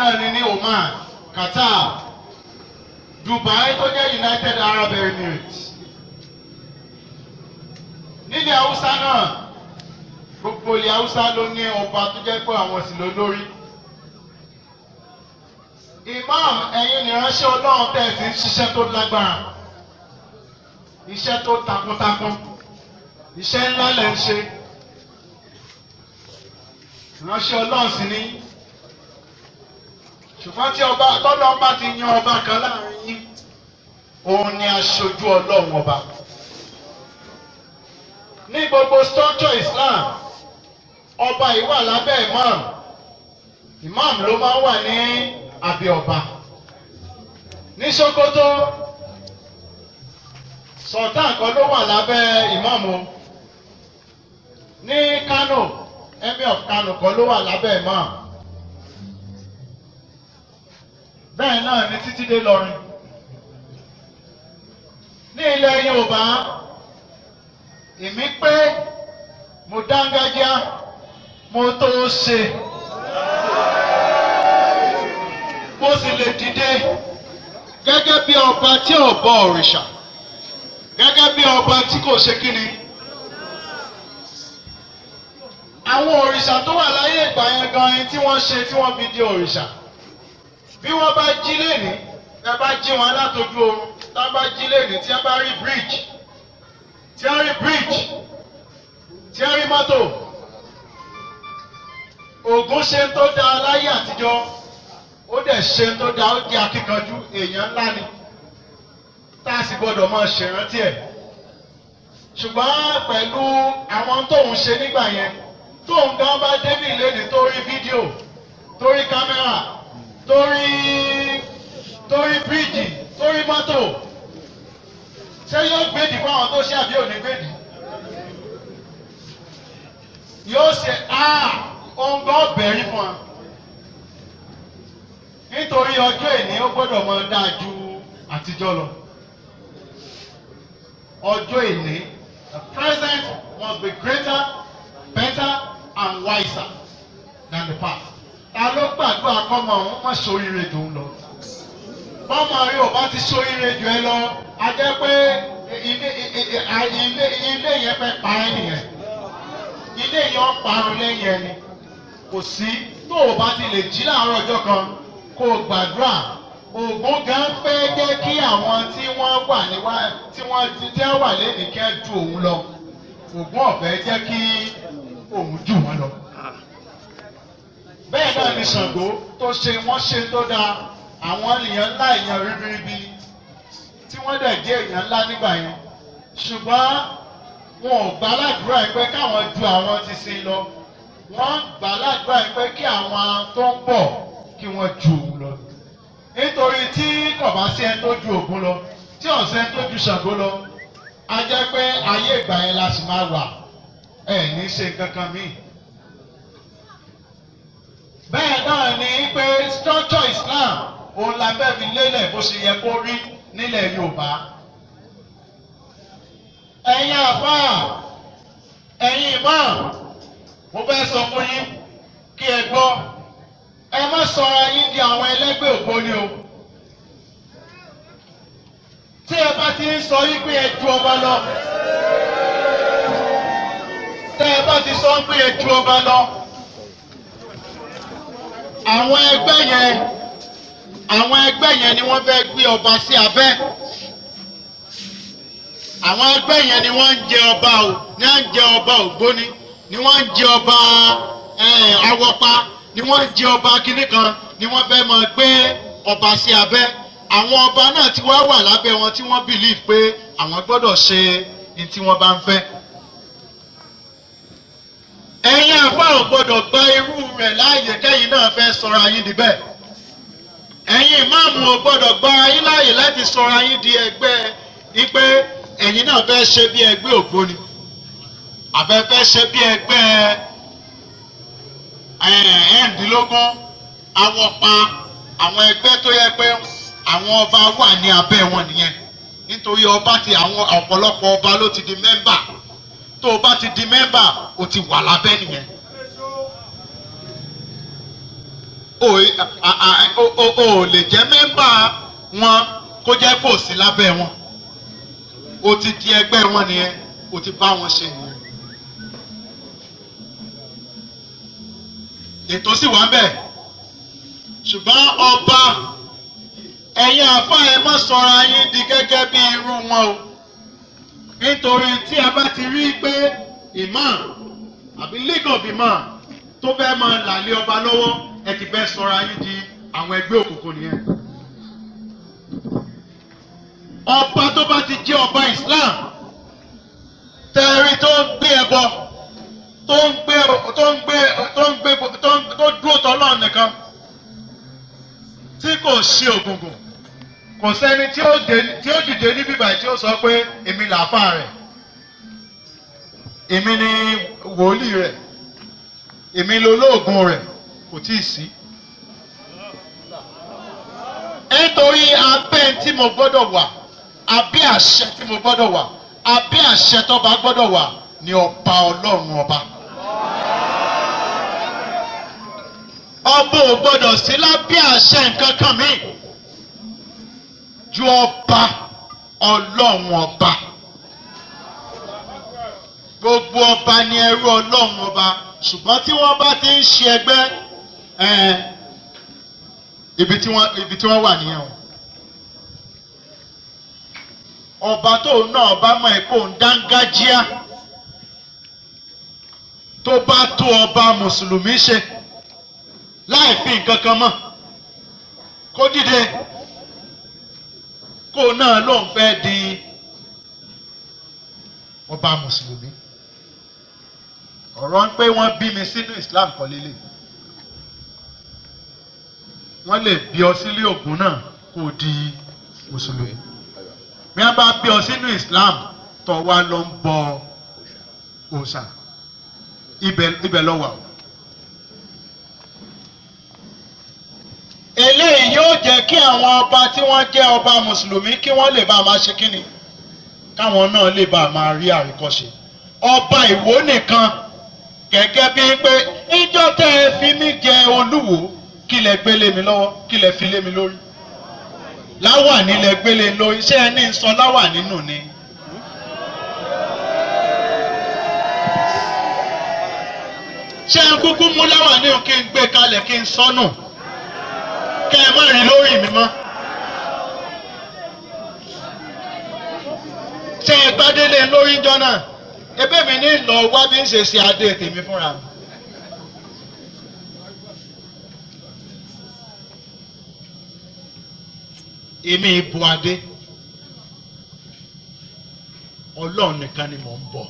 náà ni ní Oman Qatar Dubai tó jẹ́ United Arab Emirates nílẹ̀ Haúsá náà gbogbo ilẹ̀ Haúsá ló ní ọba tó jẹ́ pé àwọn sì ló lórí imam ẹ̀yin nìránṣẹ́ Ọlọ́run tẹ̀sí ń ṣiṣẹ́ tó lágbára iṣẹ́ tó takuntakun iṣẹ́ ńlá lẹ̀ ń ṣe ìránṣẹ́ Ọlọ́run sì ní ṣùgbọ́n tí ọba tọ́lọ́ bá ti yan ọba kan láàrin yín òun ni aṣojú Ọlọ́run ọba ní gbogbo structure Islam ọba yìí wà lábẹ́ imam imam ló máa ń wà ní abẹ́ ọba ní Sokoto sultan kan ló wà lábẹ́ imam o ní Kano emir of Kano kan ló wà lábẹ́ imam bẹ́ẹ̀ náà ni títí dé lọrin ní ilẹ̀ Yorùbá èmi pé mo dángájá mo tó ṣe mo sì lè dìde gẹ́gẹ́ bí ọba tí ò bọ òrìṣà gẹ́gẹ́ bí ọba tí kò ṣe kíni. àwọn òrìṣà tó wà láyé ìgbà yẹn gan-an tí wọ́n ṣe tí wọ́n fi di òrìṣà bí wọ́n bá jí lẹ́ni tí a bá jí wọn látojú oorun tí a bá jí lẹ́ni tí a bá rí bridge tí a rí bridge tí a rí mọ́tò Ògún ṣe tó dáa láyé àtijọ́ ó dẹ̀ ṣe tó dáa ó jẹ́ akíkanjú èèyàn ńlá ni tá a sì gbọ́dọ̀ máa ṣèrántí ẹ̀ ṣùgbọ́n pẹ̀lú àwọn tóun ṣe nígbà yẹn tóun gan bá débì lẹ́ni tó rí fídíò tó rí kámẹ́rà tó rí tó rí bíríìjì tó rí mọ́tò ṣé yóò gbèdì fún àwọn tó ṣe àbí òní gbèdì yóò ṣe ohun gan bẹ̀rí fún wa nítorí ọjọ́ ìní ó gbọ́dọ̀ máa dáa ju àtijọ́ lọ ọjọ́ ìní the present must be greater better and wiser than the past. ta ló gbàdúrà kọ́mọ òun má ṣoríire jù ú lọ. bọ́mọ rí ò bá ti ṣoríire jù ẹ lọ a jẹ́ pé ilé ilé ilé yẹn fẹ́ pa ẹ́ nìyẹn. ilé yẹn ó parun lẹ́yìn ẹni. kò sí tó o bá ti lè jí láàárọ̀ ọjọ́ kan kó o gbàdúrà Ògún gan fẹ́ jẹ́ kí àwọn tí wọ́n wà níwá tí wọ́n tí wọ́n wà lẹ́nìí kẹ́ ju òun lọ Ògún ọ̀fẹ́ jẹ́ kí òun jù wọ́n lọ. bẹ́ẹ̀ náà ni Ṣàngó tó ṣe wọ́n ṣe tó dáa àwọn èèyàn ńlá èèyàn ribiribi tí wọ́n dẹ̀ jẹ́ èèyàn ńlá nígbà yẹn ṣùgbọ́n wọn ò gbà ládùúrà yìí pé káwọn ju àwọn ti sin lọ wọ́n gbà ládùúrà yìí pé kí àwọn tó ń bọ̀ kí wọ́n ju òun lọ nítorí tí kò bá sí ẹni tó ju Ògún lọ tí ọ̀sẹ̀ tó ju Ṣàngó lọ a jẹ́ pé ayé ìgbà yẹn la sì máa wà ẹ̀ ní ṣe kankan míì. bẹ́ẹ̀ náà ni pé structure Islam òun la fẹ́ fi lélẹ̀ bó ṣe yẹ kó rí nílẹ̀ Yorùbá. ẹ̀yin àfáà ẹ̀yin imam mo fẹ́ sọ fún yín kí ẹ gbọ́ ẹ má sọra yín di àwọn ẹlẹ́gbẹ́ ògbóni o. tí ẹ bá ti ń sọ yín pé ẹ ju ọba lọ. tẹ́ ẹ bá ti sọ pé ẹ ju ọba lọ. àwọn ẹgbẹ́ yẹn àwọn ẹgbẹ́ yẹn ni wọ́n fẹ́ gbé ọba sí abẹ́. àwọn ẹgbẹ́ yẹn ni wọ́n ń jẹ ọba o ní à ń jẹ ọba ògbóni ni wọ́n ń jẹ ọba awọ́pa ni wọ́n ń jẹ ọba kínní kan ni wọ́n fẹ́ máa gbé ọba sí abẹ́ àwọn ọba náà ti wá wà lábẹ́ wọn tí wọ́n believe pé àwọn gbọ́dọ̀ ṣe ní tí wọ́n bá ń fẹ́. ẹ̀yin àfa ò gbọ́dọ̀ gba irú rẹ̀ láàyè kẹ́yìn náà fẹ́ sọra yín di bẹ́ẹ̀. ẹ̀yin ìmáàmù ò gbọ́dọ̀ gba yín láàyè láti sọra yín di ẹgbẹ́ wípé ẹ̀yin náà fẹ́ ṣe bí ẹgbẹ́ ògbóni àbẹ́fẹ́ ṣe bí ẹgbẹ́ ẹ̀ẹ́dínlógún awọ́pa àwọn ẹgbẹ́ tó yẹ pé àwọn ọba wà ní abẹ́ wọn nìyẹn nítorí ọba ti àwọn ọ̀pọ̀lọpọ̀ ọba ló ti di mẹ́mbà tó o bá ti di mẹ́mbà o ti wà lábẹ́ nìyẹn. o a- a- o- o- o ò lè jẹ́ mẹ́mbà wọn kó jẹ́ kó sí lábẹ́ wọn o ti di ẹgbẹ́ wọn nìyẹn o ti bá wọn ṣe nìyẹn. ètò sì wà ń bẹ̀ ṣùgbọ́n ọba ẹ̀yin àfa ẹ má sọra yín di gẹ́gẹ́ bí irú wọn o nítorí tí a bá ti rí pé imam àbí league of imam tó fẹ́ máa làlé ọba lọ́wọ́ ẹ ti fẹ́ sọra yín di àwọn ẹgbẹ́ òkùnkùn nìyẹn. ọba tó bá ti jẹ́ ọba islam tẹ̀rí tó ń gbé ẹbọ tó ń gbé tó ń gbé tó ń gbé tó ń tó dúró tọ́lọ́ nìkan tí kò ṣe ògùngùn kò sẹ́ni tí ó dé tí ó dìde ní bíbá tí ó sọ pé èmi làáfà rẹ̀ èmi ni wòlíì rẹ̀ èmi lolóògùn rẹ̀ kò tí ì sí. nítorí abẹ́ tí mo gbọ́dọ̀ wà abẹ́ àṣẹ tí mo gbọ́dọ̀ wà abẹ́ àṣẹ tọ́ba gbọ́dọ̀ wà ni ọba ọlọ́run ọba. ọba ò gbọ́dọ̀ sí lábẹ́ àṣẹ nǹkan kan mi ju ọba ọlọ́run ọba. gbogbo ọba ni ẹrú ọlọ́run ọba ṣùgbọ́n tí wọ́n bá ti ń ṣe ẹgbẹ́ ẹ̀ẹ́n, ibi tí wọ́n ibi tí wọ́n wà nìyẹn o. ọba tóun náà bá mọ̀ ẹ́ kó ń dángájíá tó bá tó ọba mùsùlùmí ṣe láì fi nǹkan kan mọ̀ kó dìde kó náà lóun fẹ́ di ọba mùsùlùmí ọ̀rọ̀ ń pé wọ́n bí mi sínú Islam kọ́ lélẹ̀ wọ́n lè bí ọ sílé ògùn náà kó o di mùsùlùmí bí wọ́n bá bí ọ sínú Islam tó wá lọ ń bọ òòṣà ibẹ̀ ibẹ̀ lọ wà o. eléyìí yóò jẹ́ kí àwọn ọba tí wọ́n jẹ́ ọba mùsùlùmí kí wọ́n lè bá a máa ṣe kíni káwọn náà lè bá a máa rí àríkọ́ṣe ọba ìwó nìkan gẹ́gẹ́ bíi pé ìjọ tẹ́ ẹ fi mí jẹ olúwo kí lẹ gbé lé mi lọ́wọ́ kí lẹ fi lé mi lórí láwàní lẹ gbé lé lórí ṣé ẹ ní sọ láwàní nù ni. ṣé ẹ kúkú mú láwàní o kí n gbé kalẹ̀ kí n sọ́nù kẹ́ ẹ má rí lórí mi mọ́. ṣé ẹ gbádélé lórí jọ náà ebe mi ní lọ wá bí ń ṣe ṣe adé tèmi fúnra mi. èmi ìbò adé ọlọ́run nìkan ni mò ń bọ̀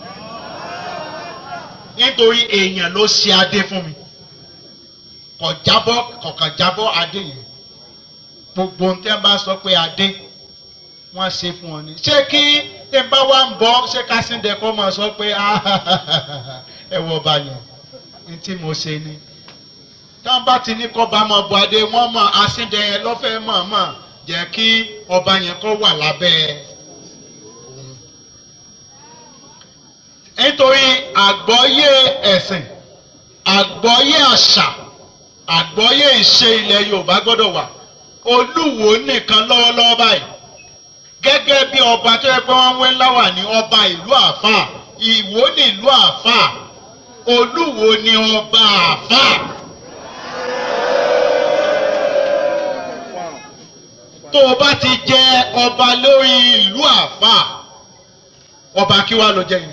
nítorí èèyàn ló ṣe adé fún mi kò jábọ́ kọ̀ọ̀kan jábọ́ adé yìí gbogbo ohun tẹ́ ń bá sọ pé adé wọ́n ṣe fún ọ ni ṣé kí tẹ́ ń bá wà ń bọ́ ṣé kásìndẹ̀ kọ́ máa sọ pé ẹ wọ ọba yẹn ní tí mo ṣe ni táwọn bá ti ní kọ́ bá mọ̀ bọ́ adé wọ́n mọ̀ àsìndẹ̀ yẹn lọ́fẹ̀ẹ́ mọ̀ mọ̀ jẹ́ kí ọba yẹn kó wà lábẹ́ òun. nítorí àgbọ́yé ẹ̀sìn àgbọ́yé àṣà àgbọ́yé ìṣe ilẹ̀ Yorùbá gbọ́dọ̀ wà Olúwo nìkan lọ́wọ́lọ́wọ́ báyìí gẹ́gẹ́ bí ọba tó yẹ pé wọ́n ń wé láwà ní ọba ìlú àfáà Ìwó ní ìlú àfáà Olúwo ni ọba àfáà. tó o bá ti jẹ ọba lórí ìlú àfáà ọba kí wàá lọ jẹ yìí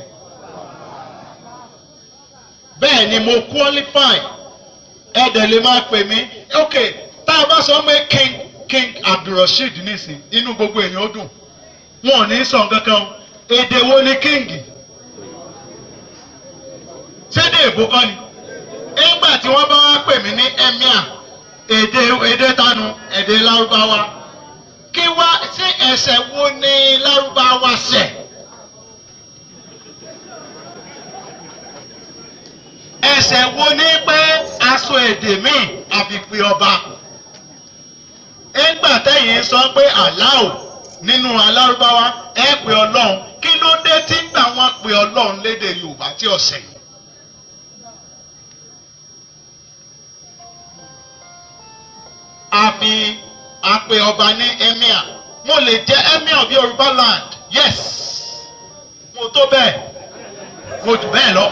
bẹ́ẹ̀ ni mo qualify ẹ̀dẹ̀ lè máa pè mí ok tá a bá sọ pé king king abdulrasheed nísìn inú gbogbo èèyàn ó dùn wọn ò ní sọ kankan èdè wo ni king sédè èbó kọ́ ni nígbà tí wọ́n bá wá pè mí ní emir èdè èdè tanu èdè lárúbáwá kí wá sí ẹ̀ṣẹ̀ wo ni lárúbáwá ṣẹ̀. ẹ̀ṣẹ̀ wo ní pé aṣọ èdè míì àfipè ọba ẹgbà tẹ̀yìn sọ pé aláò nínú alárúbáwá ẹ pè ọlọ́run kí ló dé tí gbà wọ́n pè ọlọ́run lédè yorùbá tí ọ̀sẹ̀ a fi a pe ọba ní emir mo lè jẹ́ emir of yorùbá land yes mo tó bẹ́ẹ̀ mo jù bẹ́ẹ̀ lọ.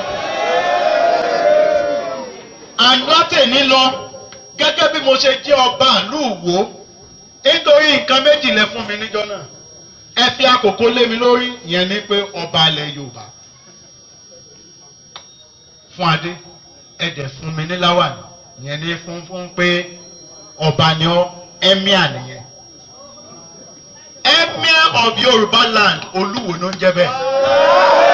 àlátẹ̀ní lọ gẹ́gẹ́ bí mo ṣe jẹ́ ọba ìlú Ìwó nítorí nǹkan méjì lẹ fún mi níjọ́ náà ẹ fi àkókò lé mi lórí ìyẹn ni pé ọba ilẹ̀ Yorùbá fún adé ẹ dẹ̀ fún mi ní láwàní ìyẹn ni fún fún pé ọba ni ọ emir nìyẹn emir of Yorùbá land Olúwo ló ń jẹ́ bẹ́ẹ̀.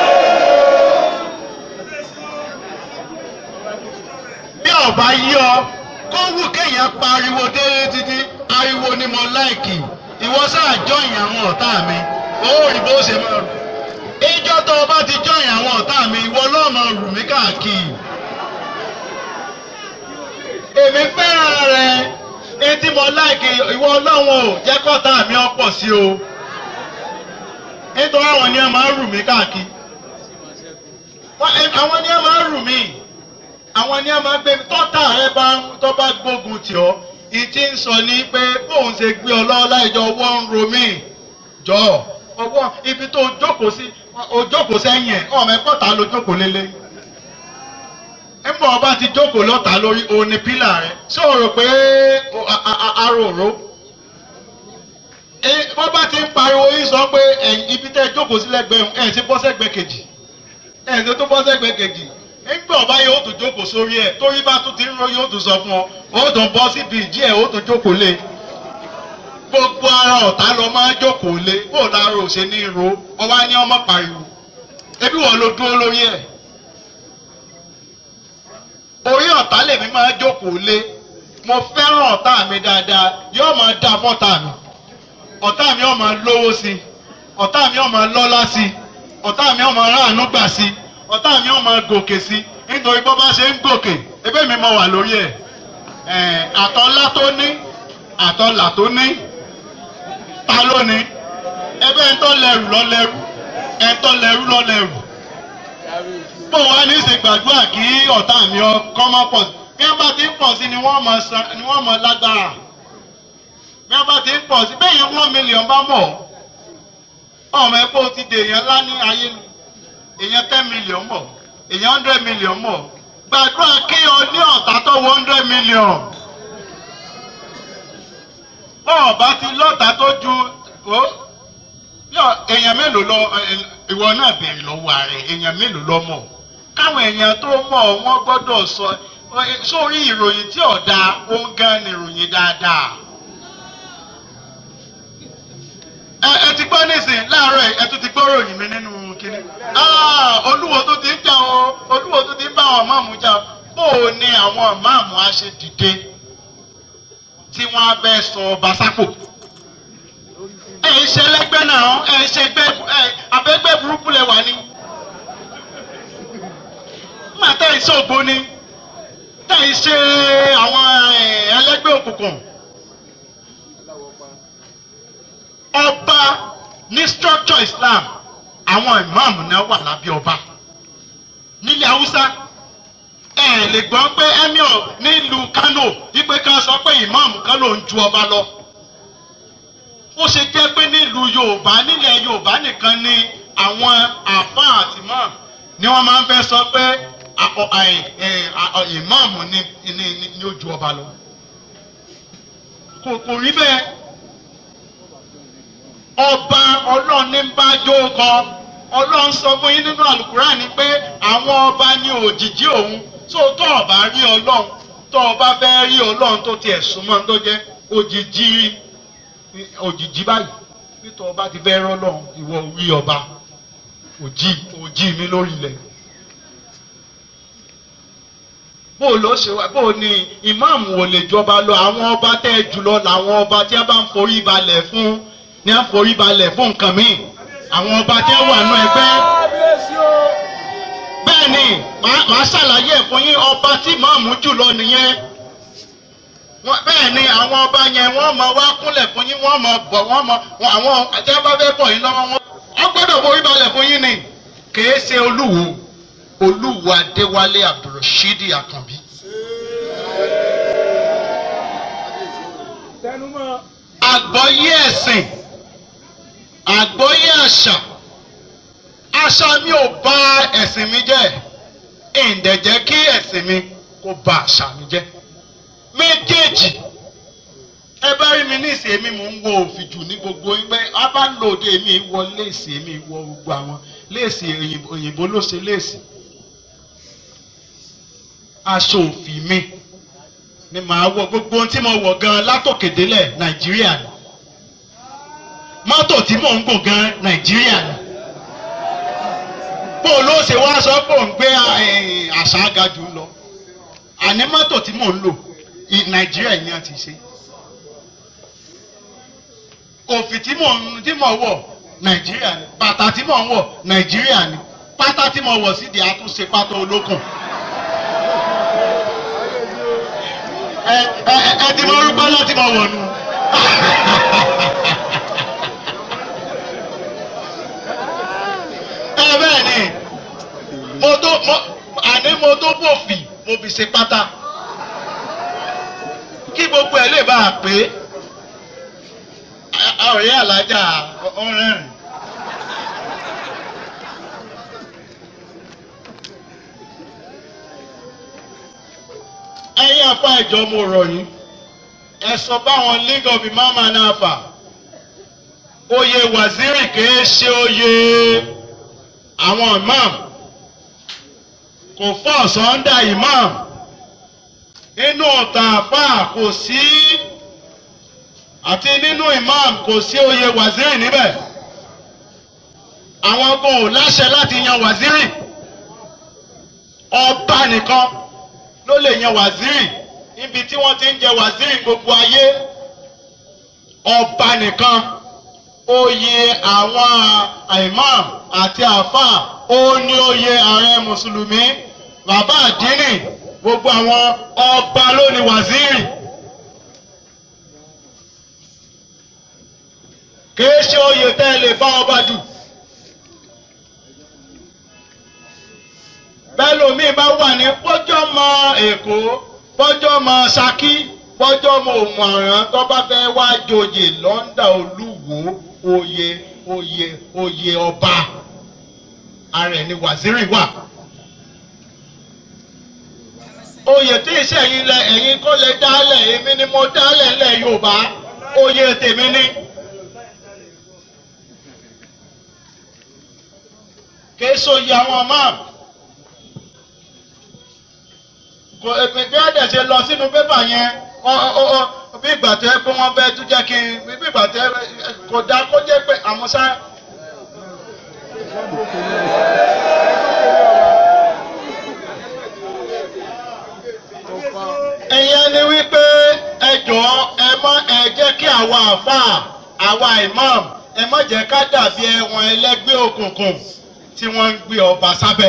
bí ọba yí ọ kó wù kéèyàn pariwo délé títí ariwo ni mo láìkì ìwọ sáà jọyìn àwọn ọ̀tá mi ó rí bó ṣe máa rù ìjọ tó o bá ti jọyìn àwọn ọ̀tá mi ìwọ náà máa rù mí káàkiri. èmi fẹ́ràn rẹ etí mo láìkì ìwọ ọlọ́run ò jẹ́ kọ́tà mi ọ̀pọ̀ sí o nítorí àwọn ni ẹ máa ń rù mí káàkiri àwọn ni ẹ máa ń rù mí àwọn ni ẹ máa ń gbé mi tọ́tà rẹ bá tó bá gbógun tì ọ́ ìtí ń sọ ní pé bóun ṣe gbé ọ lọ́wọ́ láìjọ ọwọ́ ń ro mí jọ ọwọ́ ibi tó jókòó sí o jókòó sẹ́yìn ẹ̀ ọmọ ẹ̀kọ́ ta ló jókòó lélẹ̀ ẹ̀mọ́ ọba ti jókòó lọ́ta lórí òní pílà rẹ̀ ṣé o rò pé aròró wọ́n bá ti ń pariwo yín sọ pé ibi tẹ́ jókòó sí lẹ́gbẹ̀ẹ́ ẹ̀ ti bọ́ sẹ́gbẹ̀ẹ́ kejì ẹ̀ ti tó bọ́ sẹ́gbẹ̀ẹ́ kejì nígbà ọba yóò tún jókòó sórí ẹ̀ torí bá tún ti ń ro yóò tún sọ fún ọ ó tún bọ́ síbi ìdí ẹ̀ ó tún jókòó lé gbogbo ara ọ̀tá lọ máa jókòó lé bó lára ò ṣe ní ro ọba ní ọmọ pariwo ebi wọn ló dúró lórí ẹ̀ orí ọ̀tá lèmi máa jókòó lé mo fẹ́ràn ọ̀tá mi dáadáa yóò máa dá fọ́tà mi ọ̀tá mi ó máa lówó sí i ọ̀tá mi ó máa lọ́lá sí i ọ̀tá mi ó máa ráàánú gbà sí i ọ̀tá mi ó máa gòkè sí i nítorí bó bá ṣe ń gòkè ebe mi mo wà lórí ẹ̀ àtọ́lá tó ní àtọ́là tó ní ta ló ní ebe ń tọ́ lẹ́rù lọ lẹ́rù ẹ̀ ń tọ́ lẹ́rù lọ lẹ́rù bó wá ní ṣe gbàdúrà kí ọ̀tá mi kọ́ máa pọ̀ sí bí wọ́n bá ti ń pọ̀ sí ni wọ́n máa san ni wọ́n máa lágbára bí wọ́n bá ti ń pọ̀ sí bẹ́ẹ̀ yẹn one million bá mọ̀ ọmọ ẹ̀ pé o ti dè èèyàn ńlá ní ayé nu èèyàn ten million mọ̀ èèyàn hundred million mọ̀ gbàdúrà kí o ní ọ̀tá tó wọ hundred million bọ́ọ̀ bá ti lọ́tà tó ju èèyàn mélòó lọ ìwọ náà bèrè lọ́wọ́ ààrẹ èèyàn mélòó lọ mọ̀ káwọn èèyàn tó mọ̀ wọ́n gbọ́dọ̀ sọ sórí ìròyìn tí ọ̀dà ó ń gan ni ìròyìn dáadáa. ẹ ti gbọ́ nísìn láàárọ̀ ẹ tún ti gbọ́ ròyìn mi nínú kínní. olúwo tó ti ń jà o olúwo tó ti ń bá àwọn máàmù jà bó o ní àwọn máàmù á ṣe dìde tí wọ́n á bẹ́ sọ ọba sápò. ẹ ṣe ẹlẹgbẹ́ náà ẹ ṣe ẹgbẹ́ abẹ́gbẹ́ burúkú lẹ wà ní. má tẹ́ ẹ ṣe ògbóni tẹ́ ẹ ṣe àwọn ẹlẹgbẹ́ òkùnkùn. ọba ní structure Islam àwọn ìmáàmù náà wà lábẹ́ ọba nílẹ̀ haúsá ẹ lè gbọ́ pé emir nílùú Kano wípé ká sọ pé ìmáàmù kan ló ń ju ọba lọ ó ṣe jẹ́ pé nílùú Yorùbá nílẹ̀ Yorùbá nìkan ni àwọn àfáà àti imam ni wọ́n máa ń fẹ́ sọ pé ìmáàmù ni ó ju ọba lọ kò kò rí bẹ́ẹ̀ ọba ọlọ́run ní bá jó kọ ọlọ́run sọ fún yín nínú àlùkùránì pé àwọn ọba ní òjìjí òun tó tó ọba rí ọlọ́run tó ọba fẹ́ rí ọlọ́run tó tiẹ̀ súnmọ́ tó jẹ́ òjìjí òjìjí báyìí nítorí ọba ti fẹ́ rọ́lọ́run ìwọ rí ọba òjì òjì mi lórí ilẹ̀ bó ló ṣe wá bó ni ìmáàmù ò lè jọba lọ àwọn ọba tẹ́ jùlọ làwọn ọba tí wọ́n bá ń forí balẹ̀ fún ní àforíbalẹ̀ fún nǹkan míì àwọn ọba tí wọ́n wà nù ẹgbẹ́. bẹ́ẹ̀ ni màá ṣàlàyé ẹ̀ fún yín ọba tí màmú jùlọ nìyẹn. bẹ́ẹ̀ ni àwọn ọba yẹn wọ́n máa wá kúnlẹ̀ fún yín wọ́n máa bọ̀ wọ́n máa àwọn àti ẹ bá fẹ́ bọ̀ yín lọ́wọ́ wọn. wọ́n gbọ́dọ̀ foríbalẹ̀ fún yín ni kìí ṣe olúwo olúwo adéwálé abdulrasheed akànbí. tẹnumọ́. àgbọ́yé ẹ̀sìn àgbọ́yé àṣà àṣà mi ò bà ẹ̀sìn mi jẹ́ ìǹdẹ̀jẹ́ kí ẹ̀sìn mi kó bà àṣà mi jẹ́ méjèèjì ẹ bá rí mi ní ìsìn èmi mò ń wo òfìjù ní gbogbo ẹgbẹ́ a bá ń lo òde èmi wọ léèsì èmi wọ gbogbo àwọn léèsì òyìnbó- òyìnbó ló ṣe léèsì aṣọ òfì mi ni màá wọ gbogbo ohun tí mo wọ̀ gan látòkèdélẹ̀ nàìjíríà ni mọ́tò tí mò ń gùn gan nàìjíríà ni bó ló ṣe wá sọ pé òun gbé eh, àṣà agajù lọ àní mọ́tò tí mò ń lò i- nàìjíríà ni a ti ṣe òfì tí mò ń tí mò ń wọ̀ nàìjíríà ni bàtà tí mò ń wọ̀ nàìjíríà ni pátá tí mo wọ̀ sídìí àtúnṣe pátá olókùn. ẹ ẹ ẹ ti mọ orúkọ láti mọ wọ̀ nù. ẹ bẹ́ẹ̀ ni mo tó mo àní mo tó bòfì mo fi ṣe pátá kí gbogbo ẹ lè bá a pé ọ̀rẹ́ alájà ọ̀rẹ́rìn. ẹ̀yin afa ìjọ mo rọ̀ yín ẹ sọ báwọn league of imam and afa oyè waziri kìí ṣe oyè àwọn imam kò fọ́ sọ́ndà imam nínú ọ̀tà àfà kò sí àti nínú imam kò sí oyè waziri níbẹ̀ àwọn kò láṣẹ láti yan waziri ọba nìkan ló lè yan waziri níbi tí wọ́n ti ń jẹ waziri gbogbo ayé ọba nìkan oyè àwọn imam àti àfà ó ní oyè ààrẹ mùsùlùmí bàbá àdínì gbogbo àwọn ọba ló ní waziri. kìí ṣe oyè tẹ́ ẹ lè bá ọba dù. bẹ́ẹ̀ lómi bá wà ní pọ́jọ́ mọ èkó pọ́jọ́ mọ ṣakí pọ́jọ́ mọ òmùàrán tó bá fẹ́ wá joyè lọ́ńdà olúwo oyè oyè oyè ọba ààrẹ ni wàzírì wà. oyè tí iṣẹ́ yìí lẹ ẹ̀yin kó lè dálẹ̀ èmi ni mo dálẹ̀ lẹ̀ yorùbá oyè tèmi ni. késo yìí àwọn máa kò èpè bí ẹ̀dẹ̀ ṣe lọ sínú pépà yẹn ọ- ọ- ọ- bí ìgbà tẹ́ pé wọ́n fẹ́ tún jẹ́ kí n bí ìgbà tẹ́ kò dá kó jẹ́ pé àmúṣá. ìyẹn ni wípé ẹ jọ̀ọ́ ẹ mọ ẹ jẹ́ kí àwa àfáà àwa imam ẹ má jẹ́ ká dàbí ẹwọn ẹlẹ́gbẹ́ òkùnkùn tí wọ́n ń gbé ọba sábẹ́.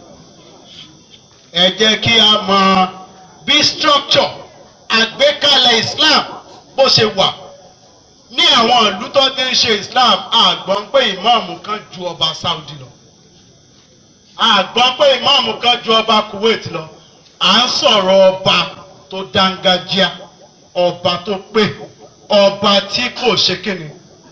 ẹ jẹ́ kí a mọ bí structure àgbékalẹ̀ Islam bó ṣe wà ní àwọn ìlú tó ti ń ṣe Islam àgbọ̀n pé ìmáàmù kan ju ọba Saudi lọ àgbọ̀n pé ìmáàmù kan ju ọba Kuwait lọ à ń sọ̀rọ̀ ọba tó dángájíá ọba tó pé ọba tí kò ṣe kíni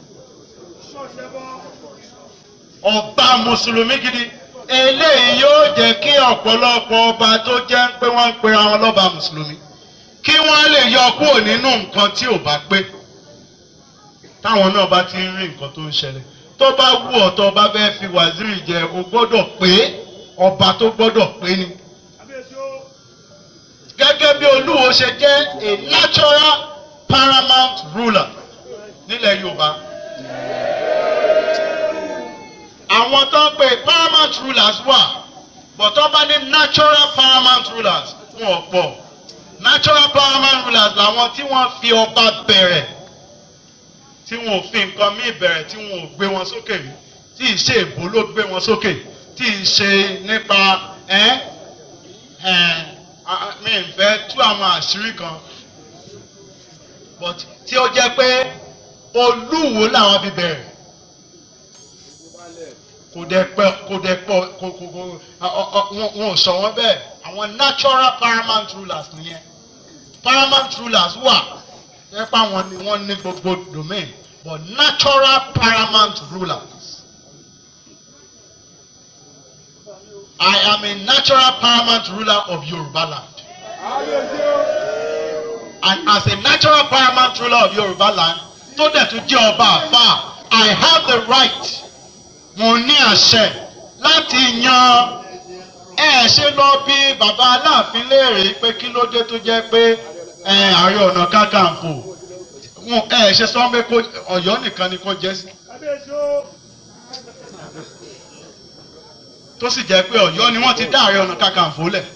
ọba mùsùlùmí gidi eléyìí yóò jẹ́ kí ọ̀pọ̀lọpọ̀ ọba tó jẹ́ pé wọ́n ń pera wọn lọ́ba mùsùlùmí kí wọ́n lè yọ kúrò nínú nǹkan tí ò bá pé táwọn náà bá ti ń rí nǹkan tó ń ṣẹlẹ̀ tó bá wù ọ́ tó bá fẹ́ fi wàzírì jẹ o gbọ́dọ̀ pé ọba tó gbọ́dọ̀ pé ni gẹ́gẹ́ bí olúwo ṣe jẹ́ a natural paramount ruler nílẹ̀ yorùbá àwọn tó ń pè paramount rulers wà but tó bá ní natural paramount rulers wọn ò pọ̀ natural paramount rulers làwọn tí wọ́n fi ọba bẹ̀rẹ̀ tí wọn ò fi nǹkan míì bẹ̀rẹ̀ tí wọn ò gbé wọn sókè rí tí ì ṣe èbó ló gbé wọn sókè tí ì ṣe nípa ẹ́ ẹ́ mi ì fẹ́ tú àwọn àṣírí kan but tí ó jẹ́ pé olúwo làwọn fi bẹ̀rẹ̀ kò dẹ̀ pẹ́ kò dẹ̀ pọ̀ kò kò kò wọn ò sọ wọn bẹ́ẹ̀ àwọn natural paramount rulers nìyẹn paramount rulers wà nípa wọn ni wọ́n ní gbogbo domain but natural paramount rulers. I am a natural paramount ruler of Yoruba land. And as a natural paramount ruler of Yoruba land, tó dẹ̀ tún jẹ́ ọba àfà, I have the right, mo ní àṣẹ láti yan ẹ ṣe lọ bí bàbá Aláàfin léèrè pé kí ló dé tó jẹ́ pé ẹ Ààrẹ Ọ̀nà Kakanfò wọn ẹ ṣe sọ pé kó Ọ̀yọ́ nìkan ni kó jẹ́ sí. tó sì jẹ́ pé Ọ̀yọ́ ni wọ́n ti dá Ààrẹ Ọ̀nà Kakanfò lẹ̀.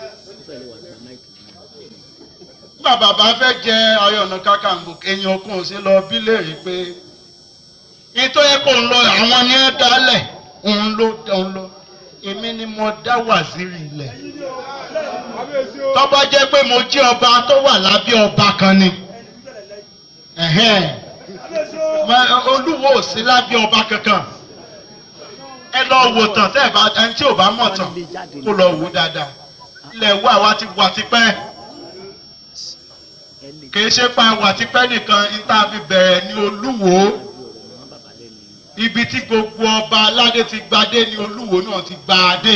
nígbà bàbá fẹ́ jẹ Ààrẹ Ọ̀nà Kakanfò èèyàn kò sí lọ bí léèrè pé nítorí kò ń lọ àwọn ni ẹ dálẹ̀ òun ló òun lọ èmi ni mo dá wàzírì ilẹ̀ tó bá jẹ́ pé mo jẹ́ ọba tó wà lábẹ́ ọba kan ni ẹ̀hẹ́n. Ma- olúwo ò sí lábẹ́ ọba kankan ẹ lọ wò tán tẹ́ ẹ bá ẹni tí ò bá mọ̀ tán kó lọ wò dáadáa ilẹ̀ wo àwa ti wà tipẹ́ kìí ṣe pa wà tipẹ́ nìkan níta fi bẹ̀rẹ̀ ní olúwo ibi tí gbogbo ọba aládé ti gbadé ní olúwo náà ti gba adé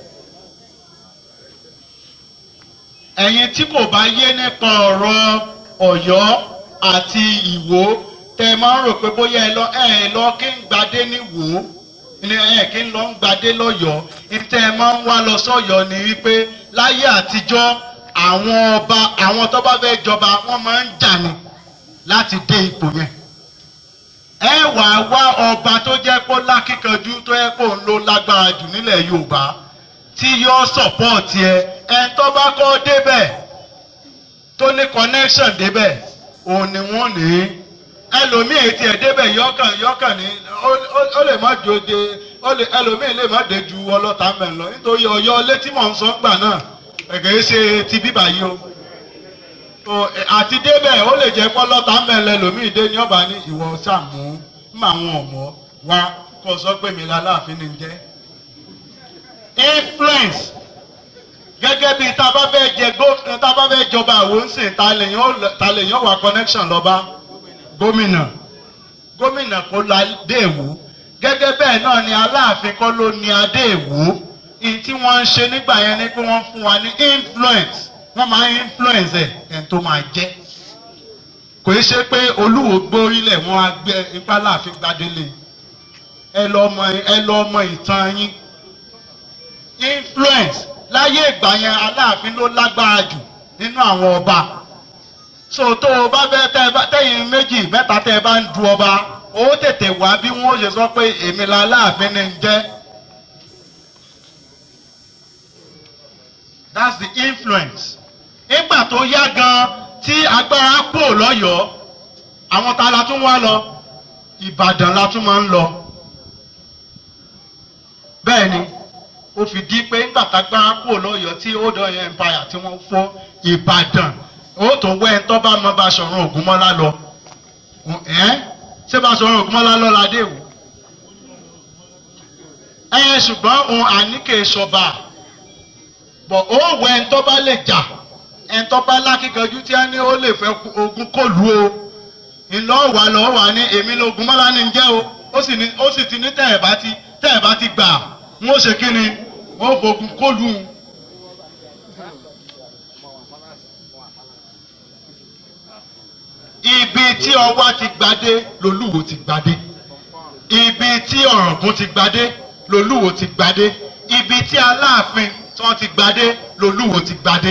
ẹ̀yin tí kò bá yé nípa ọ̀rọ̀ ọ̀yọ́ àti ìwó tẹ máa ń rò pé bóyá ẹ lọ ẹ lọ kí ń gbadé ní wò ó ní ẹ kí ń lọ ń gbadé lọ́yọ̀ọ́ ìtẹ ẹ máa ń wá lọ sọ́yọ́ ni wípé láyé àtijọ́ àwọn ọba àwọn tó bá fẹ́ jọba wọ́n máa ń jà ní láti dé ipò yẹn ẹ wà wá ọba tó jẹ́ kó lákìkanjú tó yẹ kó ń lo lágbára jù nílẹ̀ Yorùbá tí yóò sọ̀pọ̀tì ẹ ẹ tó bá kọ́ débẹ̀ tó ní connection débẹ̀ òun ni wọ́n ní ẹlòmíì ètí ẹ̀ débẹ̀ yọkàn yọkàn ní ó- ó- ó lè má jòde ó lè ẹlòmíì lè má dé ju ọlọ́ta mẹ́ lọ nítorí ọ̀yọ́ létí mọ̀ ń sọ gbà náà ẹ̀gẹ́ ṣe ti bíbà yìí o o ẹ, àti débẹ̀ ó lè jẹ́ pọ́lọ́ta mẹ́ lẹ́lòmíì dé ní ọba ní ìwọ sàmú mọ àwọn ọ̀mọ́ wa kó o sọ pé mi láláàfin ni ń jẹ́ influence gẹ́gẹ́ bí tá a bá fẹ́ jẹ gó- tá a bá fẹ́ jọba àwọn ń sìn ta lèyàn ó lọ- ta lèyàn wà connection lọ́ba gómìnà gómìnà kó la dé èwú gẹ́gẹ́ bẹ́ẹ̀ náà ni aláàfin kọ́ ló ní adé èwú ìyí tí wọ́n ń ṣe nígbà yẹn ni pé wọ́n fún wa ní influence wọ́n máa ń influence ẹ̀ ẹ̀ tó máa jẹ́ kò í ṣe pé olúwo gbórílẹ̀ wọ́n á gbé ipá láàfin gbadélé ẹ lọ mọ ẹ lọ mọ ìtàn yín influence láyé ìgbà yẹn aláàfin ló lágbára jù nínú àwọn ọba so tó o bá fẹ́ tẹ́ ẹ bá tẹ́yìn méjì mẹ́ta tẹ́ ẹ bá ń du ọba ó tètè wá bí wọ́n ṣe sọ pé èmi la aláàfin ni ń jẹ́ that's the influence nígbà tó yá gan tí agbára pò lọ́yọ̀ọ́ àwọn ta la tún wá lọ Ìbàdàn la tún máa ń lọ bẹ́ẹ̀ ni ó fi di pé nígbà tágbára kúrò lọ́yọ̀ọ́ tí old Ọ̀yọ́ empire tí wọ́n fọ́ Ìbàdàn ó tó wẹ́ ẹ̀ tó bá mọ Baṣọ̀run Ògúnmọ́lá lọ ẹ́ ṣé Baṣọ̀run Ògúnmọ́lá lọ ládé wò ẹ ṣùgbọ́n òun àníkè ṣọba bọ̀ ó wẹ́ ẹ̀ tó bá lè jà ẹ̀ tó bá lákìkanjú tí a ní ó lè fẹ́ ogun kò lù o ìlọ́wà lọ́wà ní èmi lógúnmọ́lá ní jẹ́ o ó sì ní ó sì ti ní tẹ́ ẹ̀ bá ti tẹ́ ẹ̀ bá ti gbà wọ́n ó ṣe kí ni wọ́n ó fogun kólu. ibi tí ọwá ti gbadé lolúwo ti gbadé ibi tí ọ̀ràngún ti gbadé lolúwo ti gbadé ibi tí aláàfin tí wọ́n ti gbadé lolúwo ti gbadé.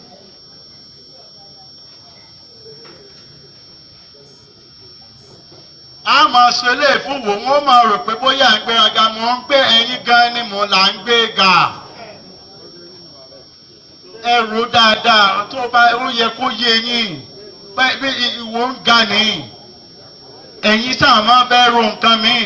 a máa sọ eléyìí fún wò wọ́n máa rò pé bóyá ń gbéraga mò ń gbé ẹyin gan ni mò là ń gbé ga ẹrù dáadáa tó bá ó yẹ kó yé yín pé bí ìwò ń ga ni ẹ̀yin sáà máa bẹ́ẹ̀ ro nǹkan mi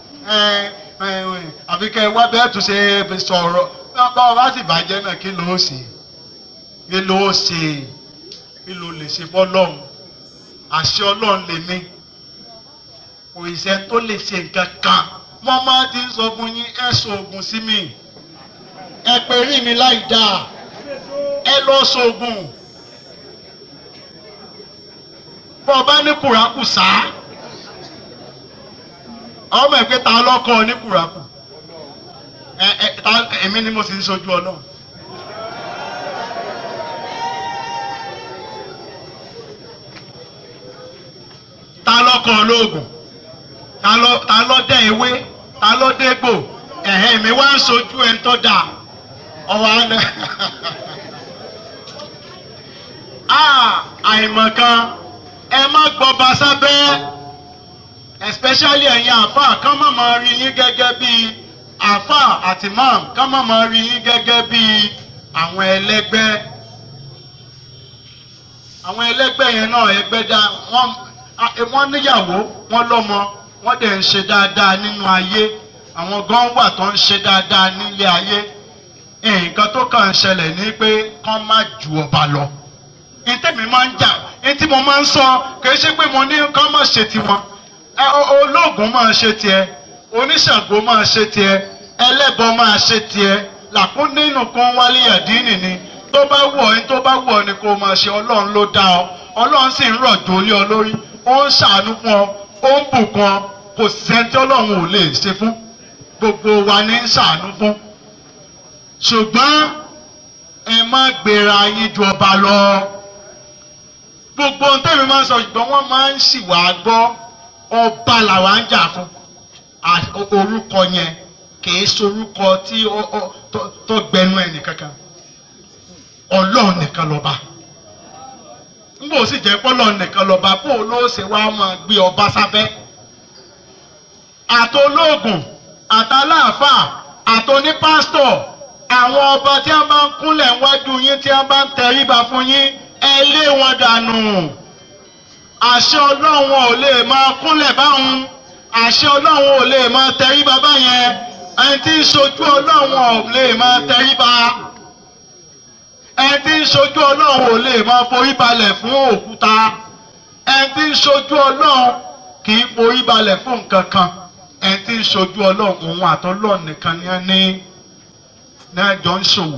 àbí kẹ́ ẹ wá bẹ́ẹ̀ tún ṣe sọ̀rọ̀ bá ọ bá sì bàjẹ́ náà kí ló ṣe kí ló ṣe kí ló lè ṣe fọ́lọ́run àṣẹ ọlọ́run lèmi kò ìṣẹ́ tó lè ṣe nǹkan kan mo máa ti ń sọ fún yín ẹ ṣoògùn sí mi ẹ pè rí mi láì dáa ẹ lọ ṣoògùn bọ́ ọ bá ní kùrákù sáá ọmọ ẹ̀ pé ta lọ́kọ́ ní kùrákù ẹ ẹ ta èmi ni mo sì ń sojú ọlọ́run. ta lọ́kọ́ olóògùn ta lọ ta lọ dẹ ewé ta lọ dégbò ẹ̀hẹ́ mi wá ń sojú ẹ̀ ń tọ́ da ọwọ́ àná àìmọ̀kan ẹ má gbọ́ba sábẹ́ especially ẹ̀yin àfáà kán má máa rí yín gẹ́gẹ́ bí àfáà àti mam kán má máa rí yín gẹ́gẹ́ bí àwọn ẹlẹ́gbẹ́ àwọn ẹlẹ́gbẹ́ yẹn náà ẹgbẹ́ dá wọ́n wọ́n níyàwó wọ́n lọ́mọ wọ́n dẹ̀ ń ṣe dáadáa nínú ayé àwọn gan wà tó ń ṣe dáadáa nílé ayé nǹkan tó kàn ń ṣẹlẹ̀ ní pé kán má ju ọba lọ ntẹ́mi máa ń jà ntí mo máa ń sọ kì í ṣe pé mo ní kán má ṣe tiwọn olóògùn máa ṣe tiẹ̀ oníṣàngó máa ṣe tiẹ̀ ẹlẹ́bọ máa ṣe tiẹ̀ làkún nínú kan wálé àdínì ni tó bá wù ọ́ tó bá wù ọ́ ni kò máa ṣe ọlọ́run ló dá ọ ọlọ́run sì ń rọ̀jò lé ọ lórí ó ń ṣàánú fún ọ ó ń bùkún ọ kò sẹ́ńtì ọlọ́run ò lè ṣe fún gbogbo wa ní ń ṣàánú fún ṣùgbọ́n ẹ má gbéra yín ju ọba lọ gbogbo ohun tẹ́mi máa ń sọ ṣùgbọ́n wọ́n máa ń sì wá gbọ́ ọba làwa ń jà fún orúkọ yẹn kìí sorúkọ tí tó gbẹnu ẹnì kankan ọlọ́run nìkan lọ́ba nbọ sì jẹ́ pọ́lọ́ nìkan lọ́ba kó o ló ṣe wá máa gbé ọba sábẹ́ àtolóògùn àtàláàfà àtonípásítọ̀ àwọn ọba tí wọ́n bá ń kúnlẹ̀ wájú yín tí wọ́n bá ń tẹríba fún yín ẹ lé wọn dànù àṣẹ ọlọ́run ò lè máa kúnlẹ̀ báwọn àṣẹ ọlọ́run ò lè máa tẹríba báyẹn ẹni tí ń ṣojú ọlọ́run ò lè máa tẹríba ẹni tí ń ṣojú ọlọ́run ò lè máa forí balẹ̀ fún òkúta ẹni tí ń ṣojú ọlọ́run kì í forí balẹ̀ fún nǹkan kan ẹni tí ń ṣojú ọlọ́run òun àtọ́lọ́run nìkan ni ẹni náà jọ ń ṣòwò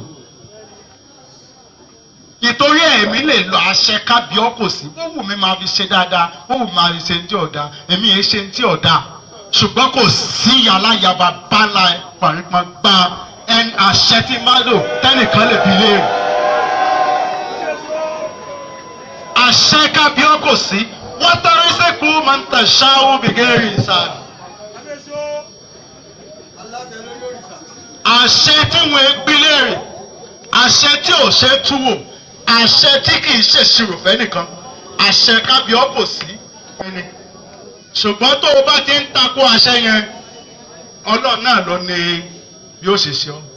ìtorí ẹ̀mí lè lọ àṣẹ kábíọ́ kò sí ó wù mí máa fi ṣe dáadáa ó wù mí máa fi ṣe ní tí ọ̀dà èmi yẹn ṣe ní tí ọ̀dà ṣùgbọ́n kò sí yàláyàbá bala pàrípàá gba ẹni àṣẹ tí má lò tẹ́nìkan lè fi léèrè. àṣẹ kábíọ́ kò sí wọ́n tọrí sẹ́kù máa ń tẹ̀ ṣáwó bìgẹ́rì sáà. àṣẹ tí wọ́n gbé léèrè àṣẹ tí ò ṣe túwò àṣẹ tí kì í ṣèṣirò fẹ́nìkan àṣẹ kábíọ́ kò sí ẹni ṣùgbọ́n tó o bá ti ń takò àṣẹ yẹn ọlọ́run náà ló ní bí ó ṣe ṣe ọ́.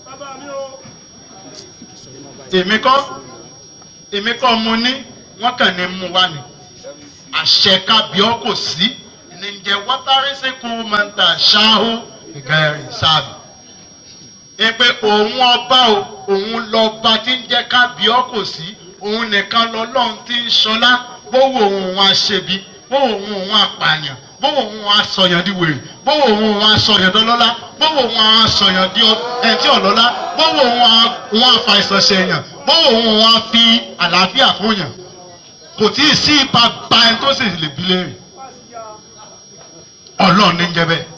èmi kọ́ èmi kọ́ mo ní wọ́n kàn ní mú wá ní àṣẹ kábíọ́ kò sí níjẹ wọ́tárísíkù máa ń ta ṣááhù ìgbẹ́rì sáàbì. Èpè òun ọba o òun lọba tí ń jẹ́ kábíọ́ kò sí òun nìkan lọ́lọ́run tí ń ṣọlá bówó òun wá ṣebi bówó òun òun àpààyàn bówó òun wá sọyàn di wèrè bówó òun wá sọyàn dọlọ́lá bówó òun wá sọyàn di ẹtí ọ̀lọ́lá bówó òun wá fàìsàn ṣèyàn bówó òun wá fi àlàáfíà fún yàn kò tí ì sí ipa ba ẹni tó sì lè bi léèrè ọlọ́run ní jẹ́ bẹ́ẹ̀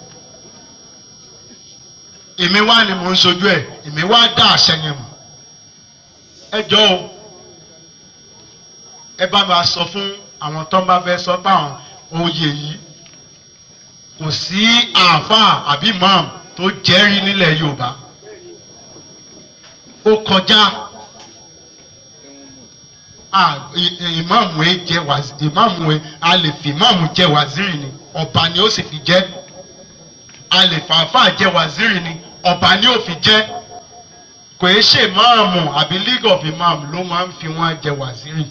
èmi wá ni mò ń sojú ẹ̀ èmi wá dá àṣẹ yẹn mọ̀ ẹ jọ o ẹ bá mi sọ fún àwọn tó ń bá fẹ́ sọ pé àwọn oyè yìí kò sí àáfàá àbí imam tó jẹ́rìí nílẹ̀ Yorùbá ó kọjá ìmáàmù ẹ jẹ wàzírì ìmáàmù ẹ a lè fi ìmáàmù jẹ wàzírì ni ọba ni ó sì fi jẹ a lè fàáfàá jẹ wàzírì ni ọba ni ó fi jẹ kò é ṣe ìmáàmù àbí league of imam ló máa ń fi wọn jẹ wàzírì.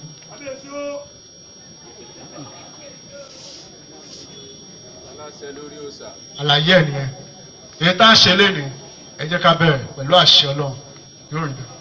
àlàyé ẹ̀ nìyẹn èyí tá a ṣe lé ní ẹ jẹ́ ká bẹ̀rẹ̀ pẹ̀lú àṣẹ Ọlọ́run yóò rí bẹ́ẹ̀.